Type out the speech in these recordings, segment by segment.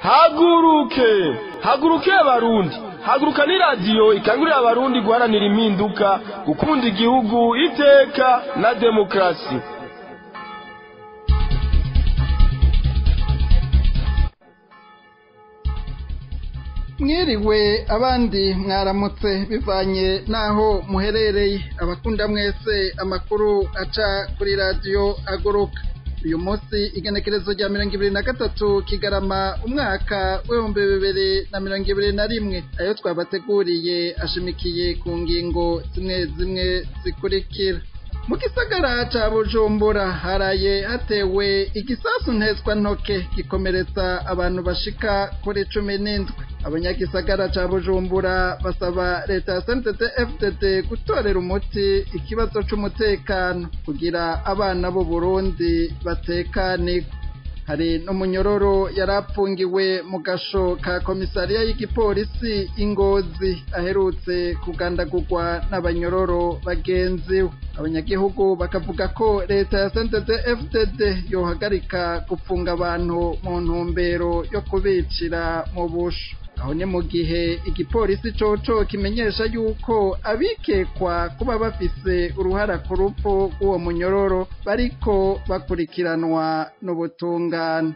haguruke haguruke abarundi haguruka ni radiyo ikangurira abarundi guharanira impinduka gukunda igihugu iteka na demokarasi mwiriwe abandi mwaramutse bivanye n'aho muherereye abakunda mwese amakuru aca kuri radiyo aguruka uyu munsi igenekerezo rya mirongo ibiri na gatatu kigarama umwaka w'ibihumbi bibiri na mirongo ibiri na rimwe ayo twabateguriye ashimikiye ku ngingo zimwe zimwe zikurikira mu gisagara ca bujumbura haraye hatewe igisasu ntezwa ntoke gikomeretsa abantu bashika kuri cumi n'indwi abanyagisagara ca bujumbura basaba leta ya sntd fdd gutorera umuti ikibazo c'umutekano kugira abana b'u burundi batekanirwe hari n'umunyororo yari apfungiwe mu gasho ka komisariya y'igipolisi ingozi aherutse kugandagurwa n'abanyororo bagenzi we abanyagihugu bakavuga ko leta ya sntd fdd yohagarika gupfunga abantu mu ntumbero yo kubicira mu busho aho ni mu gihe igipolisi coco kimenyesha yuko abikekwa kuba bafise uruhara ku rupfu rw'uwo munyororo bariko bakurikiranwa n'ubutungane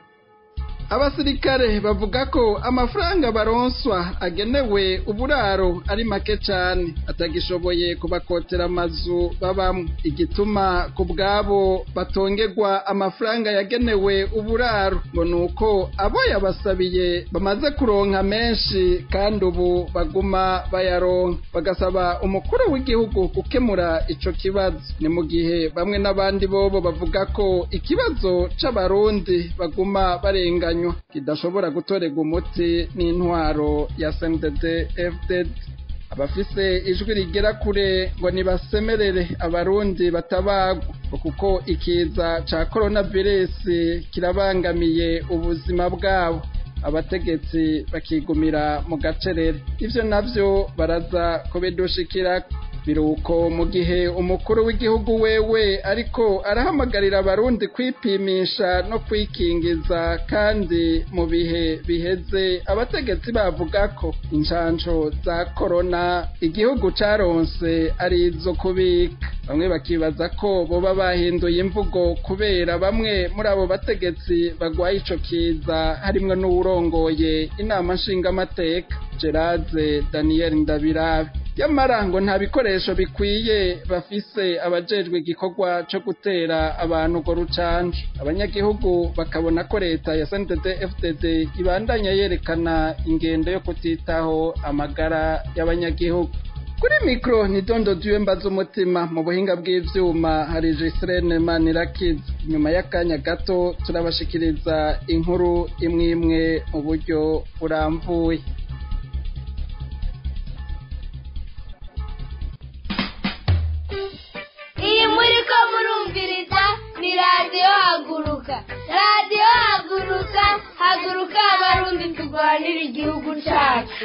abasirikare bavuga ko amafaranga baronswa agenewe uburaro ari make cane atagishoboye kubakotera amazu babamwo igituma ku bwabo batongerwa amafaranga yagenewe uburaro ngo nuko abo yabasabiye bamaze kuronka menshi kandi ubu baguma bayaronka bagasaba umukuru w'igihugu gukemura ico kibazo ni mu gihe bamwe n'abandi bobo bavuga ko ikibazo c'abarundi baguma barenganya kidashobora gutorerwa umuti n'intwaro ya SNDD FDD abafise ijwi rigera kure ngo nibasemerere abarundi batabagwa kuko ikiza ca coronavirus kirabangamiye ubuzima bwabo abategetsi bakigumira mu gacerere ivyo navyo baraza kubidushikira biruko mu gihe umukuru w'igihugu wewe ariko arahamagarira abarundi kwipimisha no kwikingiza kandi mu bihe biheze abategetsi bavuga ko injanjo za korona igihugu caronse ari izo kubika bamwe bakibaza ko boba bahinduye imvugo kubera bamwe muri abo bategetsi bagwaye ico kiza harimwo n'uwurongoye inama nshingamateka Gerard Daniel Ndabirabe yamara ngo nta bikoresho bikwiye bafise abajejwe igikorwa co gutera abantu ngo rucanje abanyagihugu bakabona ko leta ya SNDD FDD ibandanya yerekana ingendo yo kutitaho amagara y'abanyagihugu kuri mikro ni dondo duwe mbaza umutima mu buhinga bw'ivyuma hari Gisrene Manirakiza nyuma y'akanya gato turabashikiriza inkuru imwe imwe mu buryo burambuye iyi muri ko murumviriza ni radiyo haguruka radiyo haguruka haguruka abarundi turwanira igihugu cyacu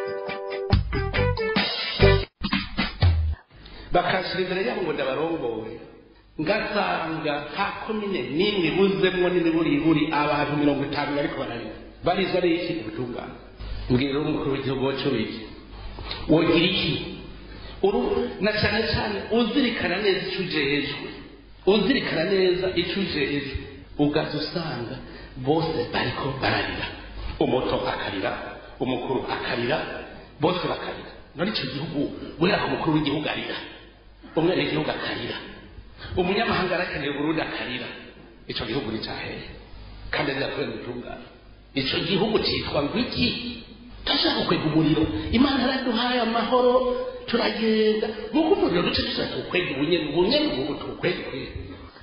bakashira imbere yabo ngo ndabarongoye ngasanga nta komine n'imwe ibuzemwo n'imiburiburi abantu mirongo itanu bariko bararira barizwa n'iki ubutungane mbwira umukuru w'igihugu wacu wiki wogira iki uru na cyane cyane uzirikana neza icyo ujejwe uzirikana neza icyo ujejwe ugaza usanga bose bariko bararira umuto akarira umukuru akarira bose bakarira none icyo gihugu guhera ku mukuru w'igihugu arira umwana w'igihugu akarira umunyamahanga arakeneye uburundi akarira icyo gihugu ni cyahehe kandi azira kubera ubutungane icyo gihugu cyitwa ngo iki turashaka gukwega umuriro imana yaraduhaye amahoro turagenda nk'uko umuriro duce dusa tuwukwega ubunyene ubunyene ubu tuwukwega kwega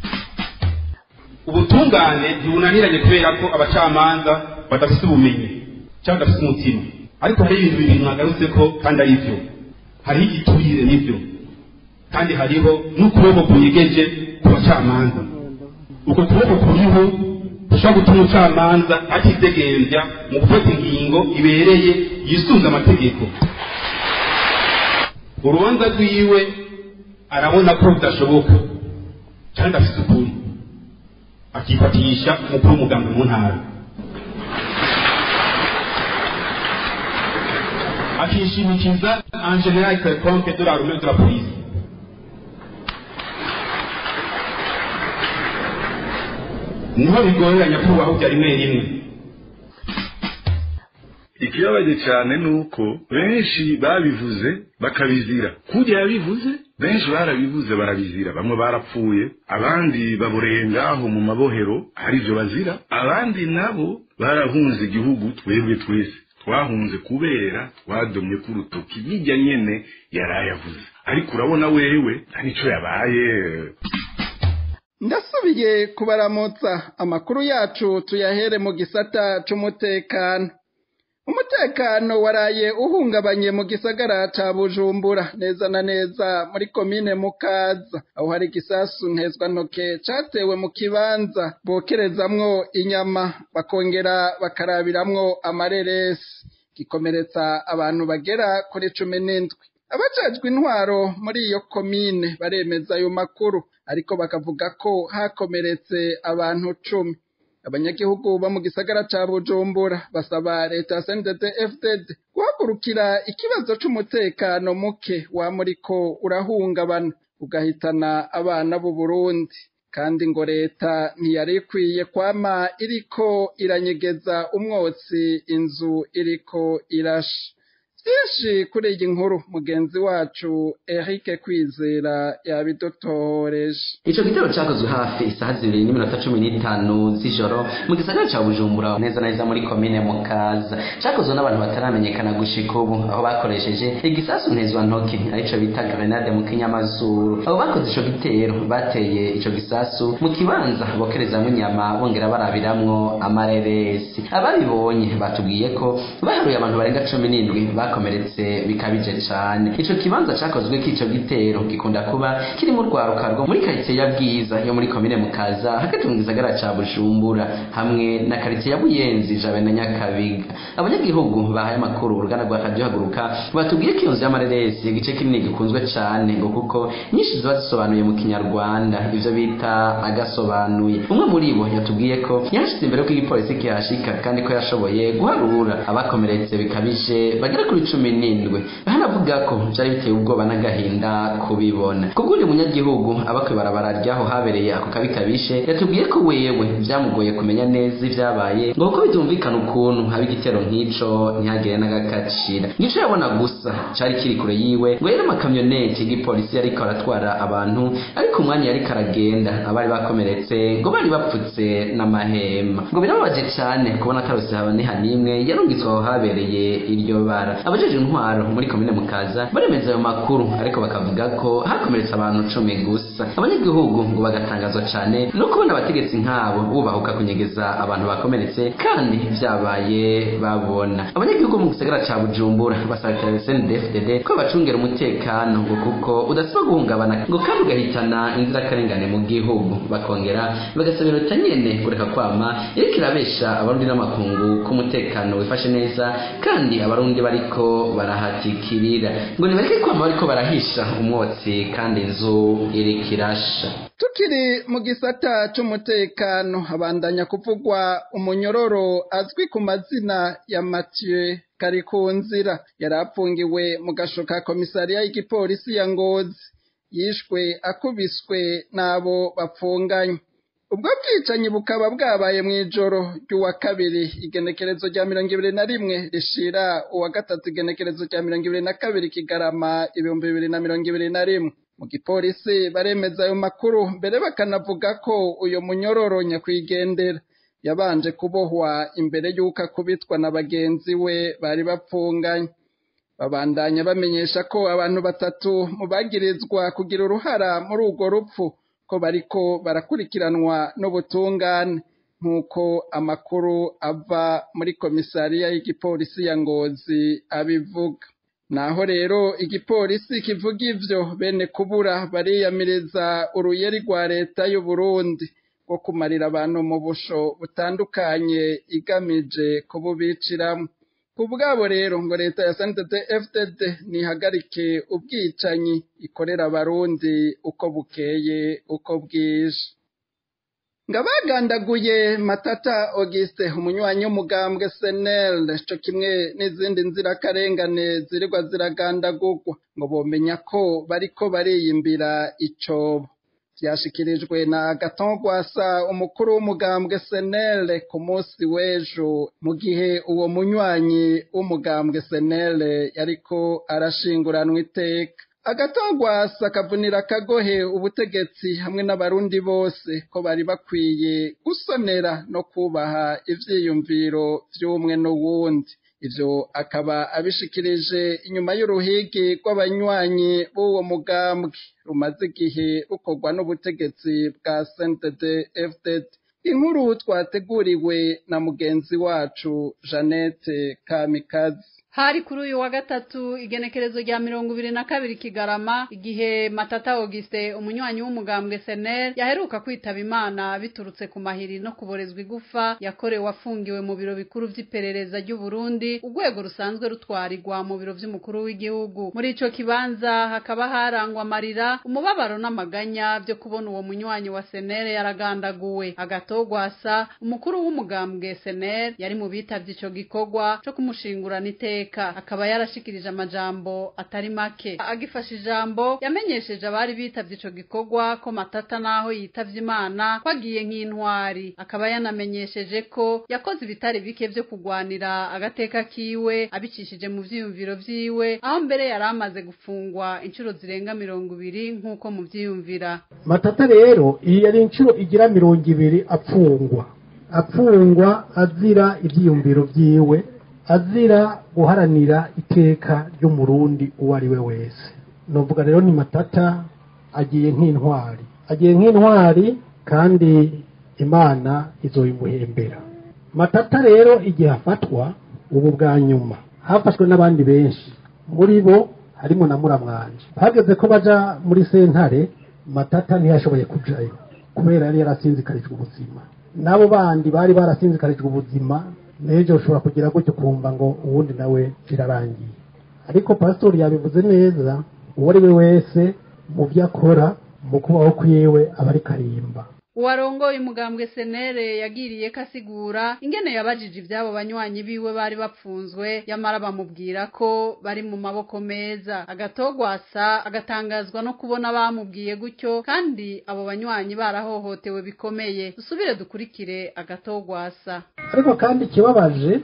ubutungane ntibunaniranye kubera ko abacamanza badafite ubumenyi cyangwa badafite umutima ariko hari ibintu bibiri mwagarutse ko kandi ari byo hariho igiturire n'ibyo kandi hariho n'ukuboko kunyegeje ku bacamanza uko kuboko kuriho gushobora gutuma umucamanza atidegenvya mu gufata ingingo ibereye yisunze amategeko urubanza rwiwe arabona ko rudashoboka kandi afite ukuri akifatisha umukuru w'umuganga mu ntara akishimikiza en general quelconque de l'armée ou de la police niho bigorera nyakubahwa bya rimwe rimwe ikibabaje cyane ni uko benshi babivuze bakabizira kujya yabivuze benshi barabivuze barabizira bamwe barapfuye abandi baboreye ngaho mu mabohero aribyo bazira abandi nabo barahunze igihugu twebwe twese twahunze kubera twadomye ku rutoki bijya nyene yarayavuze ariko urabona wewe nta nico yabaye ndasubiye kubaramutsa amakuru yacu tuyahere mu gisata c'umutekano umutekano waraye uhungabanye mu gisagara ca bujumbura neza na neza muri komine mukaza aho hari igisasu ntezwantoke catewe mu kibanza bokerezamwo inyama bakongera bakarabiramwo amareresi gikomeretsa abantu bagera kuri cumi n'indwi abajejwe intwaro muri iyo komine baremeza ayo makuru ariko bakavuga ko hakomeretse abantu cumi abanyagihugu bo mu gisagara ca bujumbura basaba leta ya sndd fdd guhagurukira ikibazo c'umutekano muke wamuriko urahungabana ugahitana abana b'u burundi kandi ngo leta ntiyari ikwiye kwama iriko iranyegeza umwotsi inzu iriko irasha byinshi kuri iyi nkuru mugenzi wacu Eric Kwizera yabidutoreje Ico gitero cakozwe hafi isaha zibiri n'iminota cumi n'itanu z'ijoro mu gisagara ca Bujumbura neza na neza muri komine Mukaza cakozwe n'abantu bataramenyekana gushika ubu aho bakoresheje igisasu ntezwa ntoki arico bita grenade mu kinyamazuru abo bakoze ico gitero bateye ico gisasu mu kibanza bokerezamwo inyama bongera barabiramwo amareresi ababibonye batubwiye ko baharuye abantu barenga cumi n'indwi bakomeretse bikabije cane ico kibanza cakozwe k'ico gitero gikunda kuba kiri mu rwaruka rwo muri karitsiye ya bwiza yo muri komine mukaza hagati mu gisagara ca bujumbura hamwe na karitsiye ya buyenzi jabe na nyakabiga abanyagihugu bahaye amakuru uruganda rwa radiyo haguruka batubwiye ko iyo nzu y'amareresi igice kinini gikunzwe cane ngo kuko nyinshi ziba zisobanuye mu kinyarwanda ivyo bita agasobanuye umwe muri bo yatubwiye ko yahashize imbere ko igipolisi kihashika kandi ko yashoboye guharura abakomeretse bikabije bagera kuri cumi n'indwi hanavuga ko vyari biteye ubwoba n'agahinda kubibona kubw'uyu munyagihugu aba kw'ibarabara ryaho habereye ako kabi kabishe yatubwiye ko wewe vyamugoye kumenya neza ivyabaye ngo kuko bitumvikana ukuntu haba igitero nk'ico ntihagire n'agakacira nico yabona gusa cari kiri kure yiwe ngo yari amakamyoneti y'igipolisi yariko aratwara abantu ariko umwanya yariko aragenda abari bakomeretse ngo bari bapfutse n'amahema ngo birababaje cane kubona atarose habaniha n'imwe yarungitswe aho habereye iryo bara abajeje intwaro muri komine mukaza baremeza ayo makuru ariko bakavuga ko hakomeretse abantu cumi gusa abanyagihugu ngo bagatangazwa cane no kubona abategetsi nk'abo bubahuka kunyegeza abantu bakomeretse kandi vyabaye babona abanyagihugu mu gisagara ca bujumbura basaba snedfdd ko bacungera umutekano ngo kuko udasiba guhungabana ngo kandi ugahitana inzirakarengane mu gihugu bakongera bagasaba leta nyene kureka kwama iriko irabesha abarundi n'amakungu k'umutekano wifashe neza kandi abarundi bariko barahatikirira ngo nibareke kwama bariko barahisha umwotsi kandi inzu iriko irasha tukiri mu gisata c'umutekano habandanya kuvugwa umunyororo azwi ku mazina ya Mathieu Karikunzira yari apfungiwe mu gasho ka komisariya y'igipolisi ya Ngozi yishwe akubiswe n'abo bapfunganye ubwo bwicanyi bukaba bwabaye mu ijoro ry'uwa kabiri igenekerezo rya mirongo ibiri na rimwe rishira uwa gatatu igenekerezo rya mirongo ibiri na kabiri kigarama ibihumbi bibiri na mirongo ibiri na rimwe mu gipolisi baremeza ayo makuru mbere bakanavuga ko uyu munyororo nyakwigendera yabanje kubohwa imbere y'uko akubitwa na bagenzi we bari bapfunganye babandanya bamenyesha ko abantu batatu mu bagirizwa kugira uruhara muri urwo rupfu ko bariko barakurikiranwa n'ubutungane nk'uko amakuru ava muri komisariya y'igipolisi ya ngozi abivuga naho rero igipolisi kivuga ivyo bene kubura bariyamiriza uruyeri rwa leta y'u Burundi rwo kumarira abantu mu busho butandukanye igamije kububiciramwo ku bwabo rero ngo leta ya SNDD FDD nihagarike ubwicanyi ikorera abarundi uko bukeye uko bwije ngo abagandaguye matata auguste umunywanyi w'umugambwe senel co kimwe n'izindi nzirakarengane zirirwa ziragandagurwa ngo bomenya ko bariko bariyimbira icobo vyashikirijwe na Agathon Rwasa umukuru w'umugambwe senel ku munsi w'ejo mu gihe uwo munywanyi w'umugambwe senel yariko arashinguranwa iteka agatongwasa akavunira akagohe ubutegetsi hamwe n'abarundi bose ko bari bakwiye gusonera no kubaha ivyiyumviro vy'umwe n'uwundi ivyo akaba abishikirije inyuma y'uruhigi rw'abanywanyi b'uwo mugambwe rumaze igihe rukorwa n'ubutegetsi bwa CNDD FDD inkuru twateguriwe na mugenzi wacu Jeannette Kamikazi hari kuri uyu wa gatatu igenekerezo rya mirongo ibiri na kabiri kigarama igihe matata auguste umunywanyi w'umugambwe senel yaheruka kwitaba imana biturutse ku mahiri no kuborezwa igufa yakorewe afungiwe mu biro bikuru vy'iperereza ry'uburundi urwego rusanzwe rutwarirwa mu biro vy'umukuru w'igihugu muri ico kibanza hakaba harangwa amarira umubabaro n'amaganya vyo kubona uwo munywanyi wa senel yaragandaguwe agatogwasa umukuru w'umugambwe senel yari mu bitavye ico gikorwa co kumushingurana iteka akaba yarashikirije amajambo atari make agifasha ijambo yamenyesheje abari bitavye ico gikorwa ko matata naho yitavye imana ko agiye nk'intwari akaba yanamenyesheje ko yakoze ibitari bike vyo kugwanira agateka kiwe abicishije mu vyiyumviro vyiwe aho mbere yari amaze gufungwa inshuro zirenga mirongo ibiri nk'uko muvyiyumvira matata rero iyi yari inshuro igira mirongo ibiri apfungwa apfungwa azira ivyiyumviro vyiwe azira guharanira iteka ry'umurundi uwo ari we wese novuga rero ni matata agiye nk'intwari agiye nk'intwari kandi imana izoyimuhembera matata rero igihe afatwa ubu bwa nyuma hafashwe n'abandi benshi muri bo harimo na muramwanje hageze ko baja muri sentare matata ntiyashoboye kujayo kubera yari yarasinzikarijwe ubuzima n'abo bandi bari barasinzikarijwe ubuzima n'ejo ushobora kugira gutyo kumva ngo uwundi nawe birarangiye ariko pasitori yabivuze neza uwo ari we wese mu byo akora mu kubaho kwiwe aba ari karimba uwarongoye umugambwe senere yagiriye ko asigura ingene yabajije ibyabo banywanyi biwe bari bapfunzwe yamara bamubwira ko bari mu maboko meza agatogwasa agatangazwa no kubona bamubwiye gutyo kandi abo banywanyi barahohotewe bikomeye dusubire dukurikire agatogwasa ariko kandi ikibabaje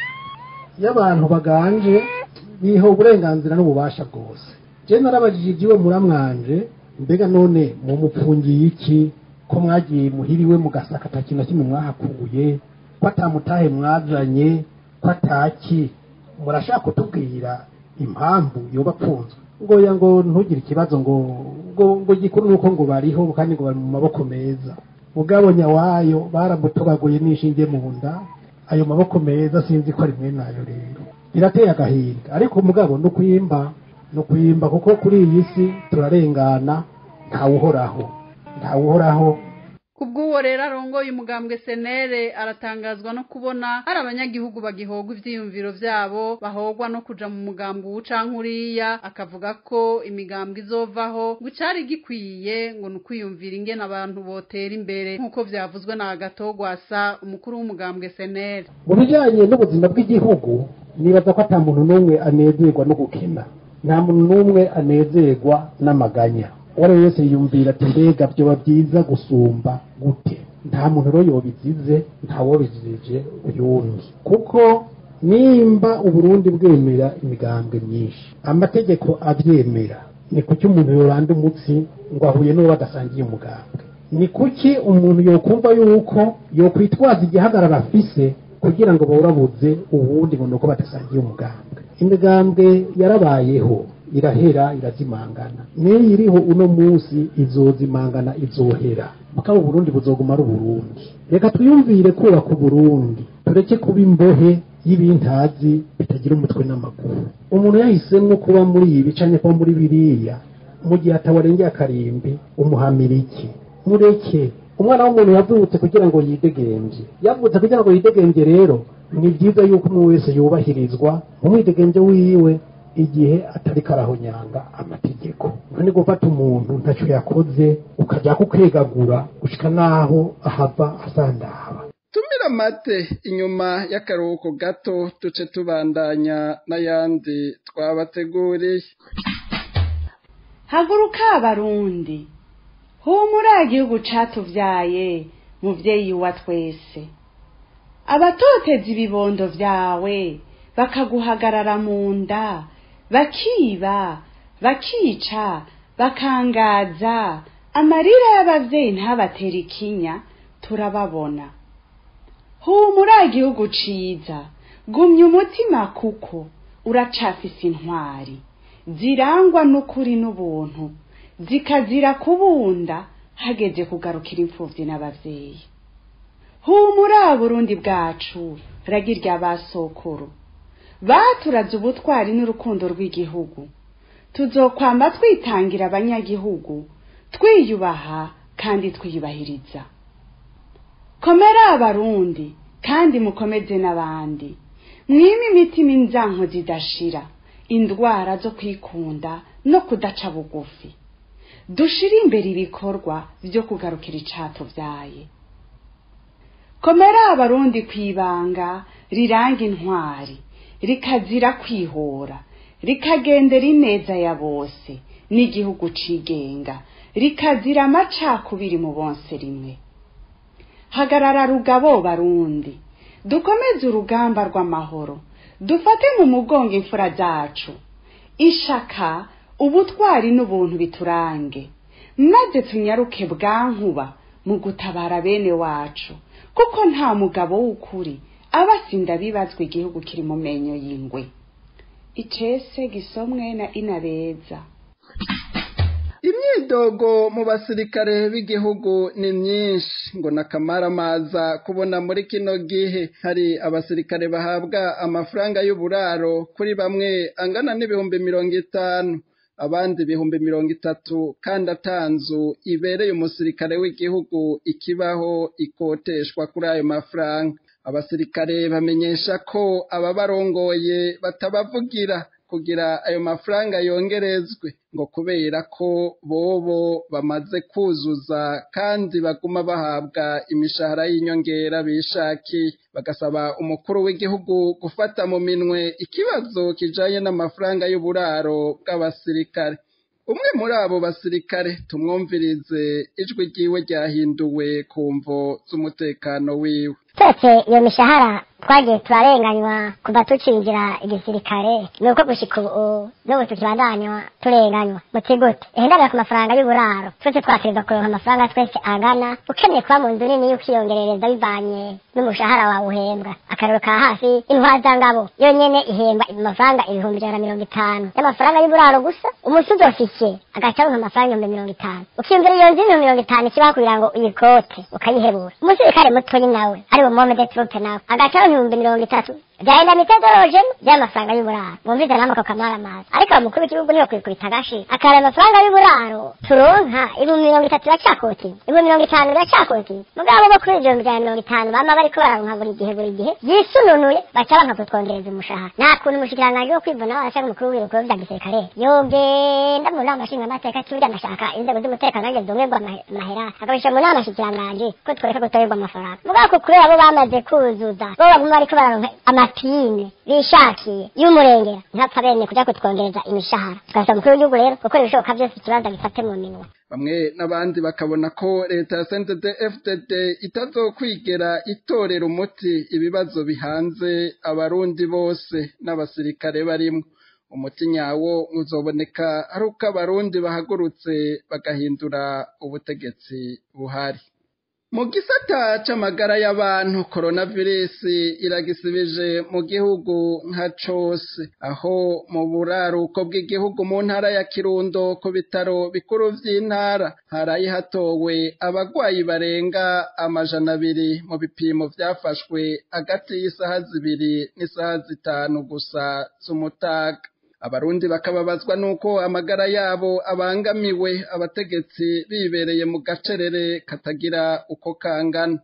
iyo abantu baganje biha uburenganzira n'ububasha bwose je narabajije igiwe muramwanje mbega none mumupfungiye iki ko mwagiye muhiriwe mugasaka ata kintu na kimwe mwahakuye ko atamutahe mwazanye ko ataki murashaka kutubwira impamvu yoba apfunzwe ngoya ngo ntugire ikibazo ngo ngo ngo gikuru nuko ngo bariho kandi ngo bari mu maboko meza mugabo nyawayo baramutobaguye n'ishinge mu nda ayo maboko meza sinzi ko ari mwe nayo rero birateye agahinda ariko mugabo ni ukwimba ni ukwimba kuko kuri iyi si turarengana ntawuhoraho ntawuhoraho kubw'uwo rero arongoye umugambwe senere aratangazwa no kubona hari abanyagihugu bagihogwa ivyiyumviro vyabo bahogwa no kuja mu mugambi uwu canke uriya akavuga ko imigambwe izovaho ngo icari gikwiye ngo ni ukwiyumvira ingene abantu botera imbere nk'uko vyavuzwe na agatogwasa umukuru w'umugambwe senere mu bijanye n'ubuzima bw'igihugu nibaza ko ata muntu n'umwe anezerwa no gukena nta muntu n'umwe anezerwa n'amaganya uwo ari we wese yiyumvira ati mbega byoba byiza gusumba gute nta muntu rero yobizize ntawobizije uyundi kuko nimba uburundi bwemera imigambwe myinshi amategeko abyemera ni kuki umuntu yoranda umutsi ngo ahuye n'uwo badasangiye umugambwe ni kuki umuntu yokumva yuko yokwitwaza igihagarara afise kugira ngo bawurabuze ubundi ngo nuko badasangiye umugambwe imigambwe yarabayeho irahera irazimangana niyo iriho uno munsi izozimangana izohera mukaba uburundi buzoguma ari uburundi reka twiyumvire kubaka uburundi tureke kuba imbohe y'ibintazi bitagira umutwe n'amaguru umuntu yahisemwo kuba muri ibi canke kuba muri biriya mu gihe atawarengeye akarimbi umuhamira iki mureke umwana w'umuntu yavutse kugira ngo yidegemvye yavutse kugira ngo yidegemvye rero ni byiza yuko umwe wese yubahirizwa mu mwidegemvye wiwe igihe atari karahonyanga amategeko none gufata umuntu ntacyo yakoze ukajya kukegagura gushika naho ahava asandaba tumira amate inyuma y'akaruhuko gato duce tubandanya n'ayandi twabateguriye haguruka abarundi humura igihugu catuvyaye muvyeyi wa twese abatoteza ibibondo vyawe bakaguhagarara mu nda bakiba bakica bakangaza amarira y'abavyeyi ntabatera ikinya turababona humura igihugu ciza gumya umutima kuko uracafise intwari zirangwa n'ukuri n'ubuntu zikazira kubunda hageze kugarukira imfuvyi n'abavyeyi humura burundi bwacu ragirya basokuru baturaze ubutwari n'urukundo rw'igihugu tuzokwamba twitangira abanyagihugu twiyubaha kandi twiyubahiriza komera abarundi kandi mukomeze n'abandi mwime imitima inzanko zidashira indwara zo kwikunda no kudaca bugufi dushire imbere ibikorwa vyo kugarukira icatuvyaye komera abarundi kwibanga riranga intwari rikazira kwihora rikagendera ineza ya bose n'igihugu cigenga rikazira amacakubiri mu bonse rimwe hagarara rugabo barundi dukomeze urugamba rw'amahoro dufate mu mugongo imfura zacu ishaka ubutwari n'ubuntu biturange maze tunyaruke bwankuba mu gutabara bene wacu kuko nta mugabo w'ukuri aba asinda bibazwa igihugu kiri mu menyo y'ingwe icese gisomwe na inabeza imyidogo mu basirikare b'igihugu ni myinshi ngo n'akamaramaza kubona muri kino gihe hari abasirikare bahabwa amafaranga y'uburaro kuri bamwe angana n'ibihumbi mirongo itanu abandi ibihumbi mirongo itatu kandi atanzu ibereye umusirikare w'igihugu ikibaho ikoteshwa kuri ayo mafaranga abasirikare bamenyesha ko ababarongoye batabavugira kugira ayo mafaranga yongerezwe ngo kubera ko bobo bamaze kuzuza kandi baguma bahabwa imishahara y'inyongera bishakiye bagasaba umukuru w'igihugu gufata mu minwe ikibazo kijanye n'amafaranga y'uburaro bw'abasirikare umwe muri abo basirikare tumwumvirize ijwi ryiwe ryahinduwe ku mvo z'umutekano wiwe twese iyo mishahara twagiye turarenganywa kuva tucinjira igisirikare ni uko gushika ubu n'ubu tukibandanywa turenganywa muti gute ihendabira ku mafaranga y'uburaro twese twakirizwa kuronka amafaranga twese angana ukeneye kuba mu nzu nini y'ukiyongerereza bivanye n'umushahara wawe uhembwa akarero ka hafi intwazangabo yo nyene ihembwa amafaranga ibihumbi ijana na mirongo itanu y'amafaranga y'uburaro gusa umusuzi ofisiye agaca aronka amafaranga ibihumbi mirongo itanu ukiyumvira iyo nzu y'ibihumbi mirongo itanu ikibaho kugira ngo uyikote ukayihebura umusirikare mutoyi nawe ari bumome de trupe nawe agaca ibihumbi mirongo itatu byahenda mitodoroje by'amafaranga y'uburaro mwumvize namwe ako kamaramaza ariko umukuru w'igihugu niwe kwikubita agashi akareba amafaranga y'uburaro turonka ibihumbi mirongo itatu biracakoti ibihumbi mirongo itanu biracakoti mugabo bo kuri ibyo bya mirongo itanu bama bariko bararonka buri gihe buri gihe yisununuye baca banka kutwongereza umushahara nta kuntu umushikiranganji wo kwivuna washaka umukuru w'ibikuru vya gisirikare yogenda mu nama nshingamateka turya ndashaka inzego z'umutekano nange zongerwa amahera akabisha mu nama nshikiranganji ko tworeka gutorerwa amafaranga mugabo ko kubera bo bamaze kuzuza bo baguma bariko bararonka amapine bishakiye y'umurengera ntapfa bene kuja kutwongereza imishahara tugasaba umukuru w'igihugu rero gukora ibishoboka byose ikibanza gifate mu minwe bamwe n'abandi bakabona ko leta ya CNDD FDD itazokwigera itorera umuti ibibazo bihanze abarundi bose n'abasirikare barimwo umuti nyawo uzoboneka ari uko abarundi bahagurutse bagahindura ubutegetsi buhari mu gisata c'amagara y'abantu coronavirus iragisibije mu gihugu nka cose aho mu buraruko bw'igihugu mu ntara ya kirundo ku bitaro bikuru vy'intara haraye hatowe abagwayi barenga amajana abiri mu bipimo vyafashwe hagati y'isaha zibiri n'isaha zitanu gusa z'umutaga abarundi bakababazwa nuko amagara yabo abangamiwe abategetsi bibereye mu gacerere katagira uko kangana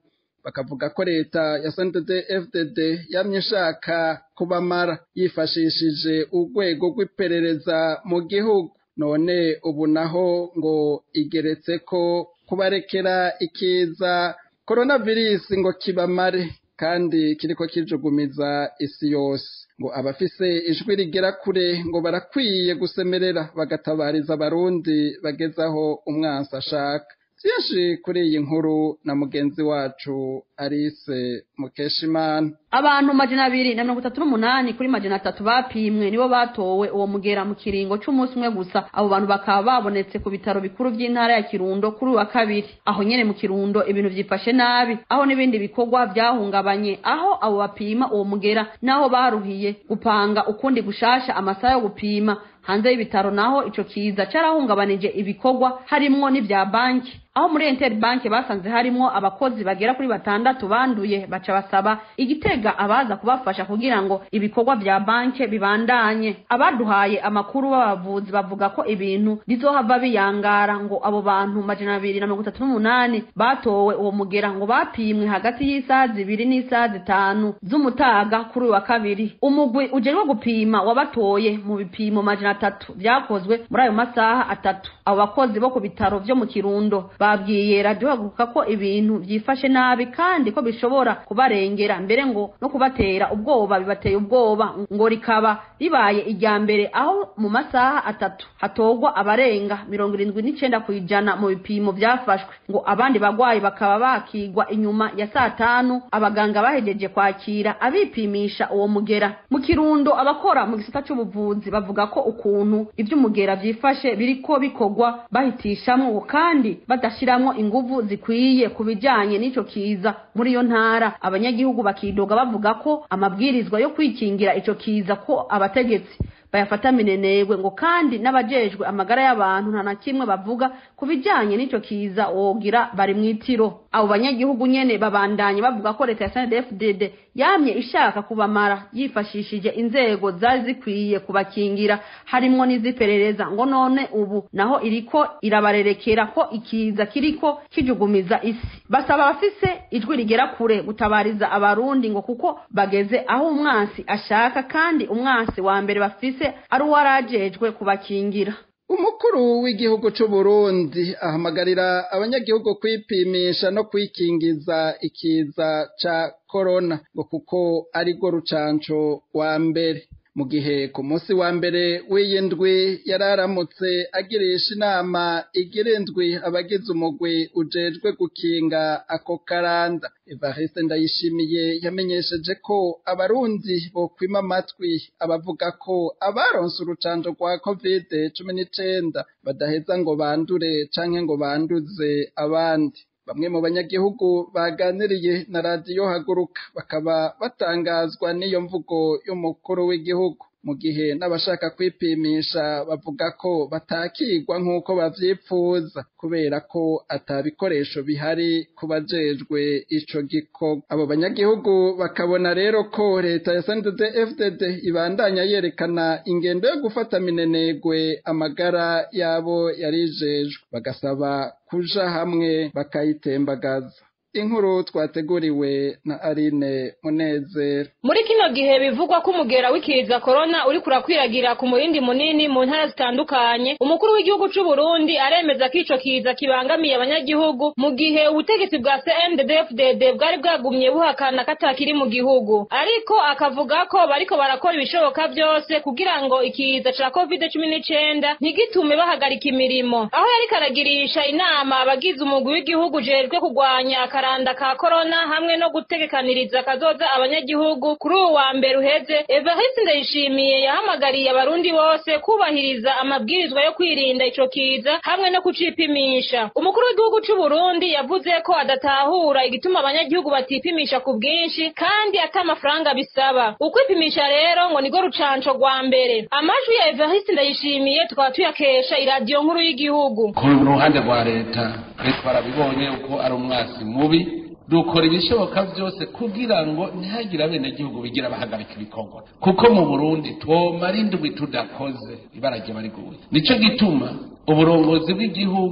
bakavuga ko leta ya CNDD FDD yamye ishaka kubamara yifashishije urwego rw'iperereza mu gihugu none ubu naho ngo igeretse ko kubarekera ikiza coronavirus ngo kibamare kandi kiriko kijugumiza isi yose ngo abafise ijwi rigera kure ngo barakwiye gusemerera bagatabariza abarundi bagezaho umwansi ashaka byinshi kuri iyi nkuru na mugenzi wacu Alice Mukeshimana abantu majana abiri na mirongo itatu n'umunani kuri majana atatu bapimwe nibo batowe uwo mugera mu kiringo c'umunsi umwe gusa abo bantu bakaba babonetse ku bitaro bikuru vy'intara ya kirundo kuri uwa kabiri aho nyene mu kirundo ibintu vyifashe nabi aho n'ibindi bikorwa vyahungabanye aho abo bapima uwo mugera naho baruhiye gupanga ukundi gushasha amasaha yo gupima hanze y'ibitaro naho ico kiza carahungabanije ibikorwa harimwo n'ivya banki aho muri Enter Bank basanze harimwo abakozi bagera kuri batandatu banduye baca basaba igitega abaza kubafasha kugira ngo ibikorwa vya banke bibandanye abaduhaye amakuru b'abavuzi bavuga ko ibintu bizohava biyangara ngo abo bantu majana abiri na mirongo itatu n'umunani batowe uwo mugera ngo bapimwe hagati y'isaha zibiri n'isaha zitanu z'umutaga kuri uyu wa kabiri umugwi ujejwe gupima wabatoye mu bipimo majana atatu vyakozwe muri ayo masaha atatu abo bakozi bo ku bitaro vyo mu kirundo babwiye radiyo haguruka ko ibintu vyifashe nabi kandi ko bishobora kubarengera mbere ngo no kubatera ubwoba bibateye ubwoba ngo rikaba ribaye irya mbere aho mu masaha atatu hatorwa abarenga mirongo irindwi n'icenda kw'ijana mu bipimo vyafashwe ngo abandi bagwayi bakaba bakigwa inyuma ya saa tanu abaganga bahejeje kwakira abipimisha uwo mugera mu kirundo abakora mu gisata c'ubuvuzi bavuga ko ukuntu ivy'umugera vyifashe biriko bikorwa bahitishamwo kandi badashiramwo inguvu zikwiye ku bijanye n'ico kiza muri iyo ntara abanyagihugu bakidoga bavuga ko amabwirizwa yo kwikingira ico kiza ko abategetsi bayafata minenegwe ngo kandi n'abajejwe amagara y'abantu nta na kimwe bavuga ku bijanye n'ico kiza wogira bari mw'itiro abo banyagihugu nyene babandanye bavuga ko leta ya SNDFDD yamye ishaka kubamara yifashishije inzego zari zikwiye kubakingira harimwo n'iziperereza ngo none ubu naho iriko irabarerekera ko ikiza kiriko kijugumiza isi basaba abafise ijwi rigera kure gutabariza abarundi ngo kuko bageze aho umwansi ashaka kandi umwansi wa mbere bafise ari uwarajejwe kubakingira umukuru w'igihugu c'u Burundi ahamagarira abanyagihugu kwipimisha no kwikingiza ikiza ca corona ngo kuko ari rwo rucanco wa mbere mu gihe ku munsi wa mbere w'iyi ndwi yararamutse agirisha inama igira indwi abagize umugwi ujejwe gukinga ako karanda evariste ndayishimiye yamenyesheje ko abarundi bokwima amatwi abavuga ko abaronse urucanco rwa kovide cumi n'icenda badaheza ngo bandure canke ngo banduze abandi bamwe mu banyagihugu baganiriye na radiyo haguruka bakaba batangazwa n'iyo mvugo y'umukuru w'igihugu mu gihe n'abashaka kwipimisha bavuga ko batakigwa nk'uko bavyipfuza kubera ko atabikoresho bihari ku bajejwe ico gikorwa abo banyagihugu bakabona rero ko leta ya SNDD FDD ibandanya yerekana ingendo yo gufata minenegwe amagara yabo yarijejwe bagasaba kuja hamwe bakayitembagaza inkuru twateguriwe na Aline Munezero muri kino gihe bivugwa ko umugera w'ikiza corona uri kurakwiragira ku murindi munini mu ntara zitandukanye umukuru w'igihugu c'u Burundi aremeza ko ico kiza kibangamiye abanyagihugu mu gihe ubutegetsi bwa CNDD-FDD bwari bwagumye buhakana katakiri mu gihugu ariko akavuga ko bariko barakora ibishoboka byose kugira ngo ikiza ca covid cumi n'icenda ntigitume bahagarika imirimo aho yariko aragirisha inama abagize umugwi w'igihugu ujejwe kurwanya akaranda ka korona hamwe no gutegekaniriza kazoza abanyagihugu kuri uwu wa mbere uheze evariste ndayishimiye yahamagariye abarundi bose kubahiriza amabwirizwa yo kwirinda ico kiza hamwe no kucipimisha umukuru w'igihugu c'u Burundi yavuze ko adatahura igituma abanyagihugu batipimisha ku bwinshi kandi ata amafaranga bisaba ukwipimisha rero ngo nigo rucanco rwa mbere amajwi ya evariste ndayishimiye tukaba tuyakesha iradiyo nkuru y'igihugu ku ruhande rwa leta leta barabibonye uko ari umwasi mubi dukora ibishoboka byose kugira ngo ntihagire abenegihugu bigira bahagarika ibikorwa kuko mu burundi twomara indwi tudakoze ibara rye bariguye nico gituma uburongozi bw'igihugu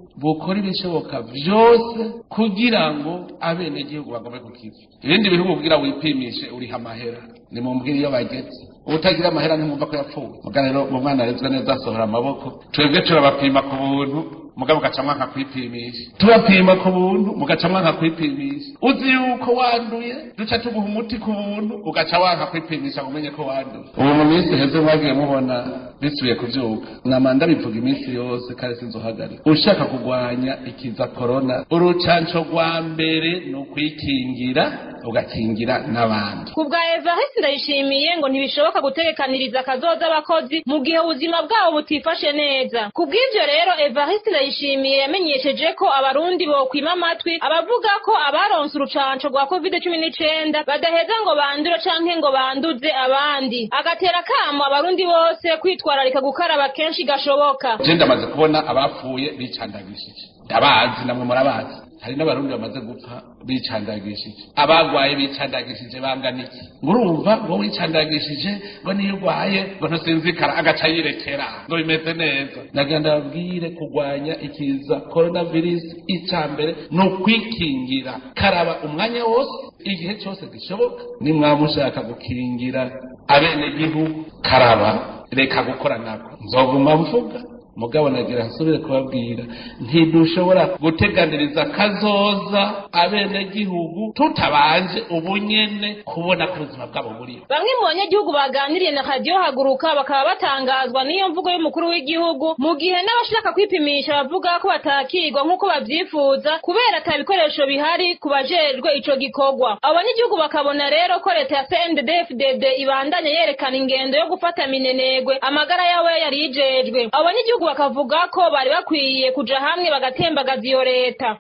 bukora ibishoboka byose kugira ngo abenegihugu bagome ku kivi ibindi bihugu kugira wipimishe uriha amahera ni mu mbwira iyo bageze utagira amahera ntimwumva ko yapfuye muga rero mu mwana arezwe neza asohora amaboko twebwe turabapima ku buntu mugabo ugaca mwanka kwipimisha tubapima ku buntu mugaca mwanka kwipimisha uzi yuko wanduye duca tuguha umuti ku buntu ugaca wanka kwipimisha ngo umenye ko wanduye ubu mu minsi heze mwagiye mubona bisubiye kuvyuka namanda bivuga iminsi yose kare sinzohagarika ushaka kugwanya ikiza korona urucanco rwa mbere ni ukwikingira ugakingira n'abandi ku bwa evariste ndayishimiye ngo ntibishoboka gutegekaniriza akazoza abakozi mu gihe ubuzima bwabo butifashe neza ku bw'ibyo rero evariste ndayishimiye yamenyesheje ko abarundi bokwima amatwi abavuga ko abaronse urucanco rwa covid cumi n'icenda badaheza ngo bandure canke ngo banduze abandi agatera akamo abarundi bose kwitwararika gukaraba kenshi gashoboka je ndamaze kubona abapfuye bicandagishije ndabazi namwe murabazi hari n'abarundi bamaze gupfa bicandagishije abagwaye bicandagishije bangana iki ngurumva ngo wicandagishije ngo niyo ugwaye ngo ntusinzikara agaca yirekera ngo bimeze neza nagenda babwire kurwanya ikiza coronavirus ica mbere ni ukwikingira karaba umwanya wose igihe cyose gishoboka nimwaba mushaka gukingira abenegihugu karaba reka gukora nako nzoguma mvuga mugabo nagira nsubire kubabwira ntidushobora guteganiriza kazoza abenegihugu tutabanje ubunyene kubona ko ubuzima bwabo buriho bamwe mu banyagihugu baganiriye na radiyo haguruka bakaba batangazwa n'iyo mvugo y'umukuru w'igihugu mu gihe n'abashaka kwipimisha bavuga ko batakirwa nk'uko babyifuza kubera ata bikoresho bihari ku bajejwe ico gikorwa abo banyagihugu bakabona rero ko leta ya cnddfdd ibandanya yerekana ingendo yo gufata minenegwe amagara yabo yari yijejwe abo banyagihugu bakavuga ko bari bakwiye kuja hamwe bagatembagaza iyo leta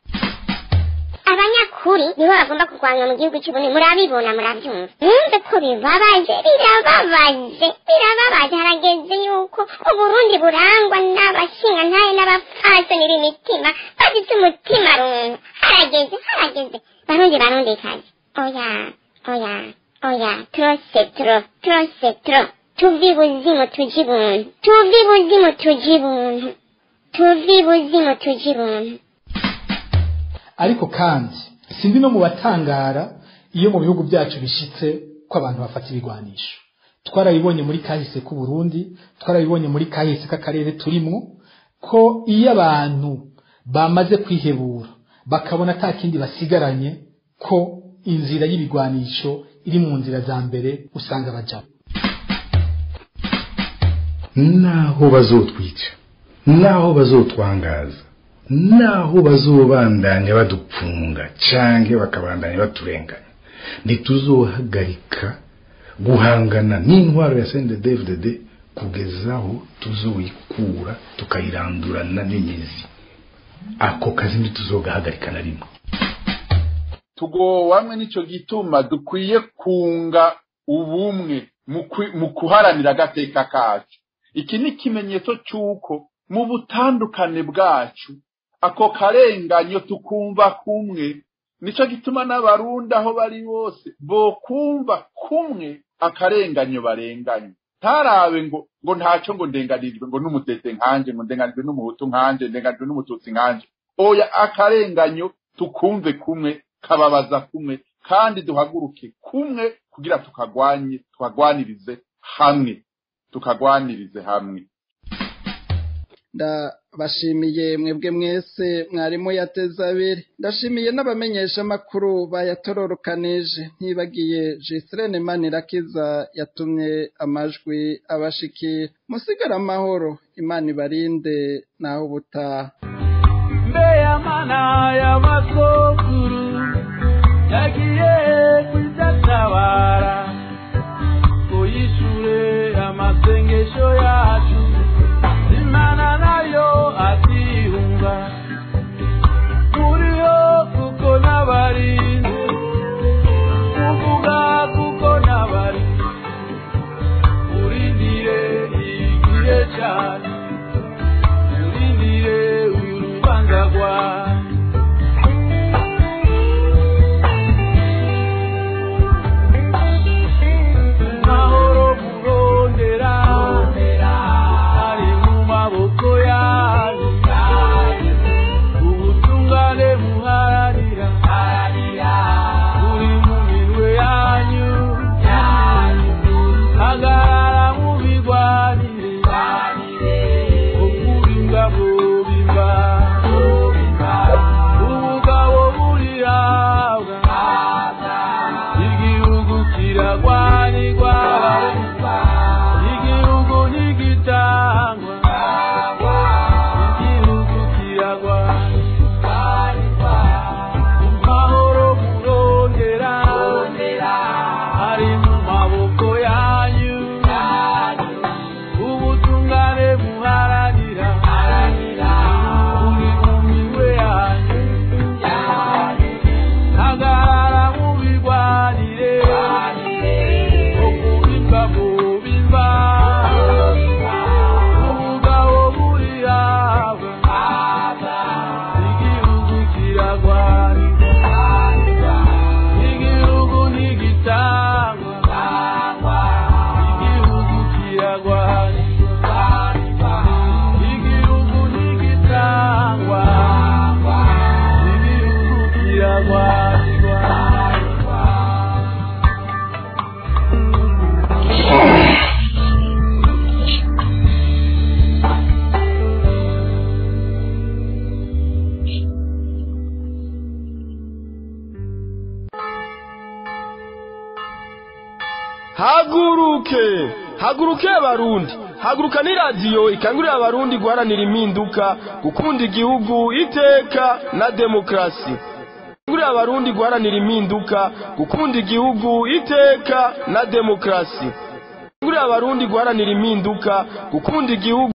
abanyakuri nibo bagomba kurwanywa mu gihugu cy'uburundi murabibona murabyumva mwumve ko bibabaje birababaje birababaje harageze yuko uburundi burangwa n'abashingantahe n'abapfasoni b'imitima bafite umutima runtu harageze harageze barundi barundi kazi oya oya oya trose tro trose tro tuvi buzimu tuji buntu tuvi buzimu tuji buntu tuvi buzimu tuji buntu ariko kandi sindi no mu batangara iyo mu bihugu byacu bishitse ko abantu bafata ibigwanisho twarabibonye muri kahise k'u Burundi twarabibonye muri kahise k'akarere turimwo ko iyo abantu bamaze kwihebura bakabona ata kindi basigaranye ko inzira y'ibigwanisho iri mu nzira za mbere usanga bajamo naho bazotwica naho bazotwangaza naho bazobandanya badupfunga canke bakabandanya baturenganya ntituzohagarika guhangana n'intwaro ya CNDD-FDD kugeza aho tuzoyikura tukayirandurana n'imizi ako kazi ntituzogahagarika na rimwe tugowamwe nico gituma dukwiye kunga ubumwe mu kuharanira agateka kacu iki ni ikimenyetso cy'uko mu butandukane bwacu ako karenganyo tukumva kumwe nico gituma n'abarundi aho bari bose bokumva kumwe akarenganyo barenganye ntarabe ngo ngo ntacyo ngo ndenganirijwe ngo n'umutete nkanje ngo ndenganijwe n'umuhutu nkanje ndenganijwe n'umututsi nkanje oya akarenganyo tukumve kumwe kababaza kumwe kandi duhaguruke kumwe kugira tukagwanye tukagwanirize hamwe tukagwanirize hamwe ndabashimiye mwebwe mwese mwarimu yateze abiri ndashimiye n'abamenyesha amakuru bayatororokanije ntibagiye jisirene manirakiza yatumye amajwi abashikira musigara amahoro imana ibarinde naho ubutaha mbe y'amana y'amasokuru yagiye kudatabara uyishure amasengesho yacu imana nayo atihunga turiho kuko n'abarinzi kuvuga kuko n'abarinzi urindire igihe cyane urindire uyu rubanza rwawe haguruke haguruke abarundi haguruka ni radiyo ikangurira abarundi guharanira impinduka gukunda igihugu iteka na demokarasi ikangurira abarundi guharanira impinduka gukunda igihugu iteka na demokarasi ikangurira abarundi guharanira impinduka gukunda igihugu